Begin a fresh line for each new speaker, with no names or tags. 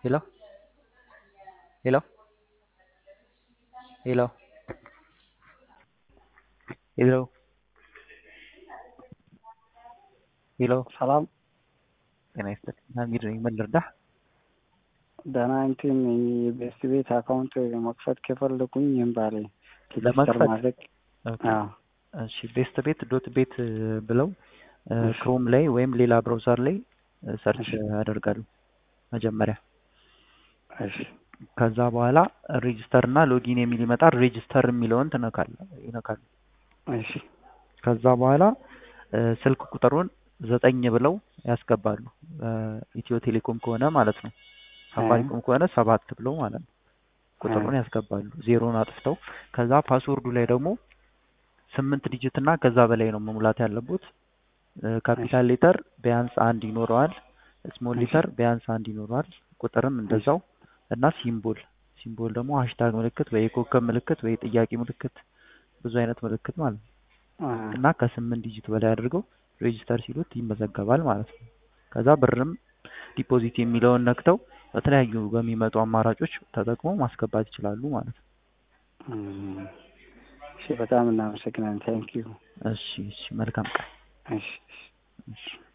Hello? Hello? Hello? Hello? ሄሎ
ሰላም
ጤና ይስጥልኝ። ሀሚድ ነኝ። ምን ልርዳህ?
ደህና እንትን የቤስት ቤት አካውንት መክፈት ከፈለኩኝ ይህም ባለ
ለመክፈት?
ማድረግ
ኦኬ።
አዎ
እሺ ቤስት ቤት ዶት ቤት ብለው ክሮም ላይ ወይም ሌላ ብራውዘር ላይ ሰርች ያደርጋሉ መጀመሪያ።
እሺ
ከዛ በኋላ ሬጅስተር እና ሎጊን የሚል ይመጣል። ሬጅስተር የሚለውን ትነካለ ይነካሉ።
እሺ
ከዛ በኋላ እ ስልክ ቁጥሩን ዘጠኝ ብለው ያስገባሉ። ኢትዮ ቴሌኮም ከሆነ ማለት ነው። ሳፋሪኮም ከሆነ ሰባት ብለው ማለት ነው። ቁጥሩን ያስገባሉ ዜሮን አጥፍተው። ከዛ ፓስወርዱ ላይ ደግሞ ስምንት ዲጂት እና ከዛ በላይ ነው መሙላት ያለቡት። ካፒታል ሌተር ቢያንስ አንድ ይኖረዋል። ስሞል ሌተር ቢያንስ አንድ ይኖረዋል። ቁጥርም እንደዛው እና ሲምቦል ሲምቦል ደግሞ ሃሽታግ ምልክት ወይ የኮከብ ምልክት ወይ ጥያቄ ምልክት ብዙ አይነት ምልክት ማለት ነው። እና ከስምንት ዲጂት በላይ አድርገው ሬጂስተር ሲሉት ይመዘገባል ማለት ነው። ከዛ ብርም ዲፖዚት የሚለውን ነክተው በተለያዩ በሚመጡ አማራጮች ተጠቅመው ማስገባት ይችላሉ ማለት ነው።
እሺ በጣም እናመሰግናለን። ታንኪዩ።
እሺ እሺ፣ መልካም ቀን።
እሺ እሺ።
እሺ